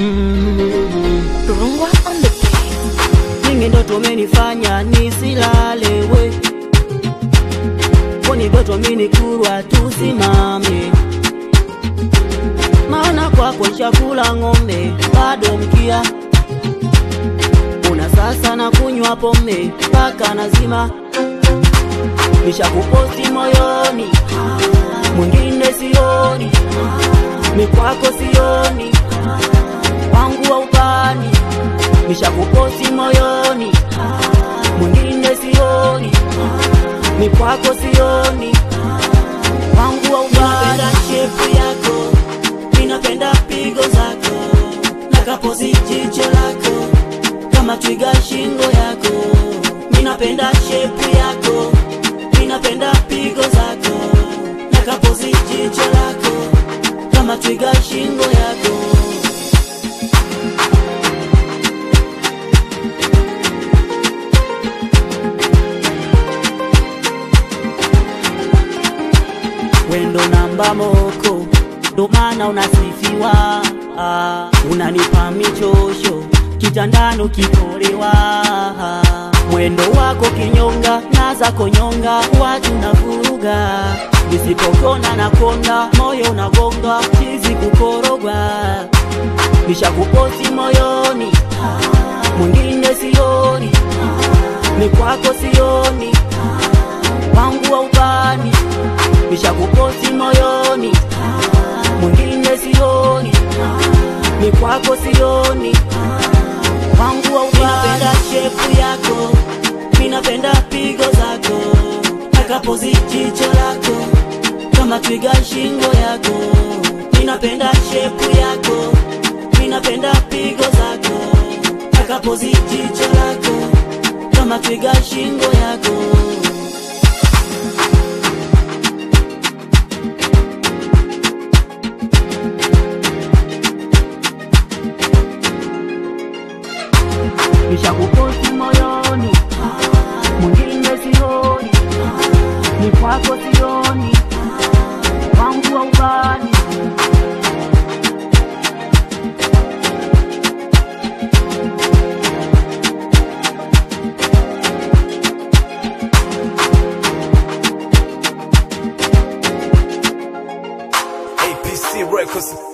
Rungwa on the beat. Nyingi ndo tumenifanya nisilale we Koni ndoto mini kurwa tusimame Maana kwako chakula ng'ombe bado mkia Una sasa na kunywa pombe mpaka nazima Nishakuposti moyoni mwingine sioni mi kwako sioni wangu wa upani nishakuposti moyoni mwingine sioni mi kwako sioni wangu wa upani shepu yako ninapenda pigo zako nakapozi jicho lako kama twiga shingo yako ninapenda shepu yako ninapenda pigo zako nakapozi jicho lako kama twiga shingo yako wendo namba moko ndo maana unasifiwa ah, unanipa michosho kitandano kikolewa mwendo wako kinyonga na zako nyonga watu na vuruga nisipokona na konda moyo unagonga chizi kukorogwa nishakuposi moyoni mwingine sioni ni kwako sioni wangu wa ubani nishakuposi moyoni mwingine sioni ni kwako sioni wangu wa ubani ninapenda shepu yako ninapenda pigo zako nakapozi jicho lako kama twiga shingo yako ninapenda shepu yako ninapenda pigo zako nakapozi jicho lako kama twiga shingo yako nishakuposti moyoni mwingine sioni ni kwako sioni wangu wa ubani APC Records.